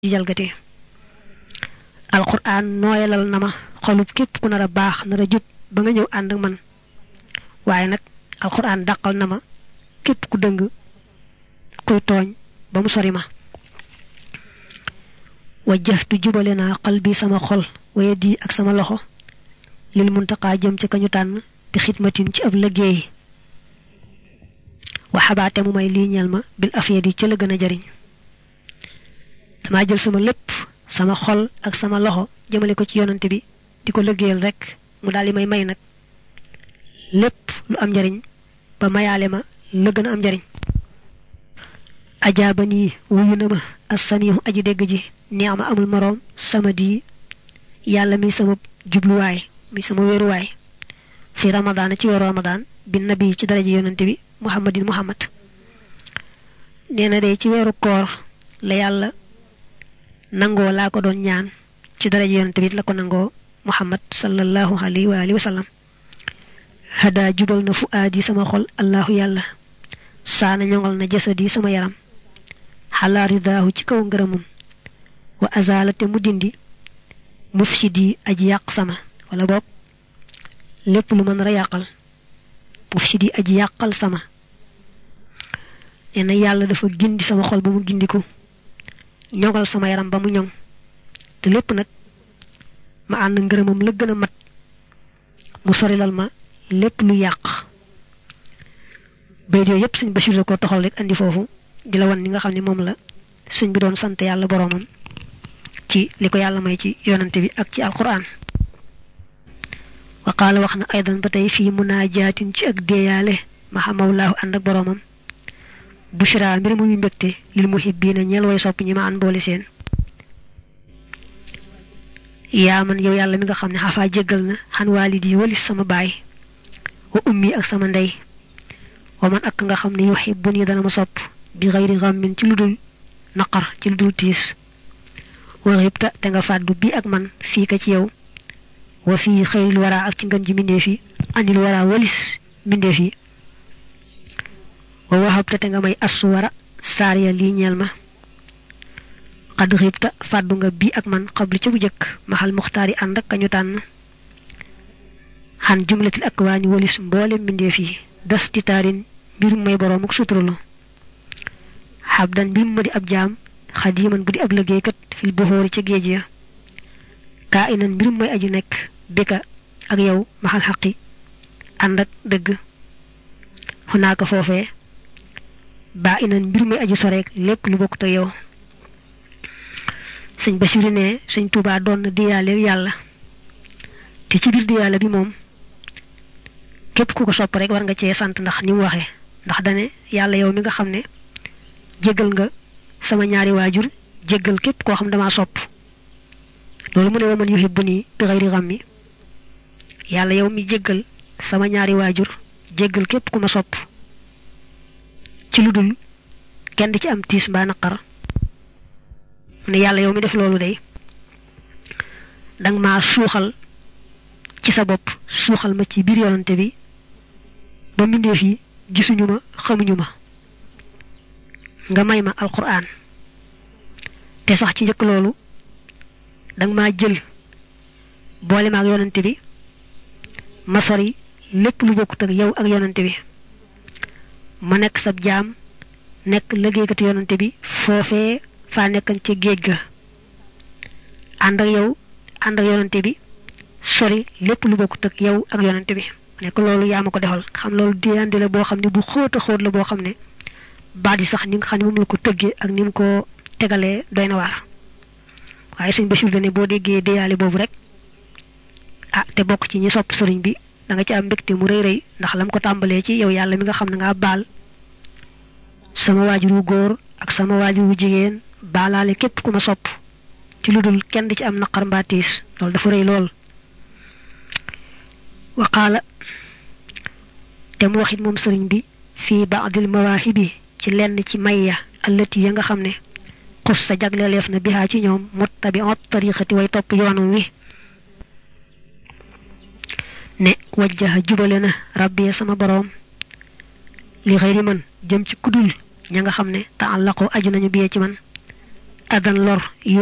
ci jalgati alquran nooyalal na ma xolub képp ku nar a baax nar a jub ba nga ñëw ànd ak man waaye nag alquran dàqal na ma képp ku dëng kuy tooñ ba mu sori ma wajjahtu jubale naa xal bi sama xol waye di ak sama loxo lil muntaqaa jëm ca kañu tànn bi xidmatin ci ab liggéey waxabaate mu may lii ñeel ma bil afiyadi ca la gën a jariñ damaa jël sama lépp sama xol ak sama loxo jëmale ko ci yonante bi di ko liggéeyal rek mu daal di may may nag lépp lu am njariñ ba mayaale ma la gën a am njariñ ajaaba nii wuyu na ma assamihu aji dégg ji neex ma amul moroom sama di yàlla mi sama jubluwaay mi sama wéeruwaay fi ramadaana ci weeru ramadaan bi nabi ci daraja yonante bi muhammadin muhammad nee na de ci weeru koor la yàlla nangoo laa ko doon ñaan ci daraja yonante bi la ko nangoo muhammad sallallahu alayhi wa alihi wa sallam hada jubal na fu aadi sama xol allahu yàlla saana ñoŋal na jasadi sama yaram xalaa ridaahu ci kaw ngërëmum wa azalate mu dindi mufsidi aji yàq sama wala boog lépp lu mën a yàqal mufsidi aji yàqal sama nee na yàlla dafa gindi sama xol ba mu gindiku ñoŋal sama yaram ba mu ñoŋ te lépp nag ma ànd ngërëmam la gën a mat mu sorilal ma lépp lu yàq bayit yooyu yépp sëñ Bachir la ko toxal rek andi foofu di la wan ni nga xam ne moom la sëñ bi doon sant yàlla boroomam ci li ko yàlla may ci yonante bi ak ci alquran wa qaala wax na aydan ba tey fii munajaatin ci ak déeyaale mahamawlaahu ànd ak boroomam bushra mbir muy mbégte lil muhibbiina ñeel way sopp ñi ma an boole seen yaa man yow yàlla mi nga xam ne xafaa jéggal na xan waalidi walis sama baay wa ummi ak sama ndey wa man ak nga xam ne yuhibbuni dana ma sopp bi xayri xammin ci lu dul naqar ci lu dul tiis wa xibta te nga fàddu bi ak man fii ka ci yow wa fii xayril wara ak ci ngën ji mbindeef yi andil wara walis mbindeef yi wa waxabta te nga may assu wara saar ya lii ñeel ma xadd xibta fàddu nga bii ak man xabli ca bu jëkk maxal muxtaar yi ànd ak kañu tànn xan jumlatil ak waa ñu walis mboole mbindeef yi das titaarin mbir may boroom ak suturalu xabdan mbir ma di ab jaam xadiman bu di ab liggéeykat fil buxóori ca géej ya kaa inan mbir mooy aju nekk bika ak yow maxal xaqi ànd ak dëgg xunaaka foofee baa inan mbir mooy aju soreek lépp lu bokkut ak yow sëñ Basiru ne sëñ Tuubaa doon na diyaale yàlla te ci biir diyaale bi moom képp ku ko sopp rek war nga cee sant ndax ni mu waxee ndax dane yàlla yow mi nga xam ne jéggal nga sama ñaari waajur jéggal képp koo xam dama sopp loolu mu ne wa man yuhibbuni bi ghayri ghammi yàlla yow mi jéggal sama ñaari waajur jéggal képp ku ma sopp ci lu dul kenn di ci am tiis mbaa naqar mu ne yàlla yow mi def loolu day danga maa suuxal ci sa bopp suuxal ma ci biir yonante bi ba mbindeef yi gisuñu ma xamuñu ma nga may ma alquran te sax ci njëkk loolu danga maa jël boole ma ak yonante bi ma sori lépp lu bokkut ak yow ak yonante bi ma nekk sab jaam nekk liggéeykatu yonante bi foofee faa nekkan ca géej ga ànd ak yow ànd ak yonante bi sori lépp lu bokkut ak yow ak yonante bi nekk loolu yaa ma ko defal xam loolu diyandi la boo xam ne bu xóot a xóot la boo xam ne baat yi sax ni nga xam ne moom la ko tëggee ak ni mu ko tegalee doy na waar waaye sëñ Bachir ne boo déggee déyaale boobu rek ah te bokk ci ñi sopp sëriñ bi da nga ci am mbégte mu rëy rëy ndax lam ko tàmbalee ci yow yàlla mi nga xam ne ngaa baal sama waajur wu góor ak sama waajur wu jigéen baalaale képp ku ma sopp ci lu dul kenn di ci am naqar mbaa tiis loolu dafa rëy lool waqaala te mu waxit moom sëriñ bi fii baadil mawaahibi ci lenn ci mayya allati ya nga xam ne xus sa jagleleef na bihaa ci ñoom muttabi'at tariqati way topp yoonam wi ne wajjaha jubale na rabbi sama boroom li xëyri man jëm ci kudul ña nga xam ne ta'allaqu aju nañu biyee ci man adan lor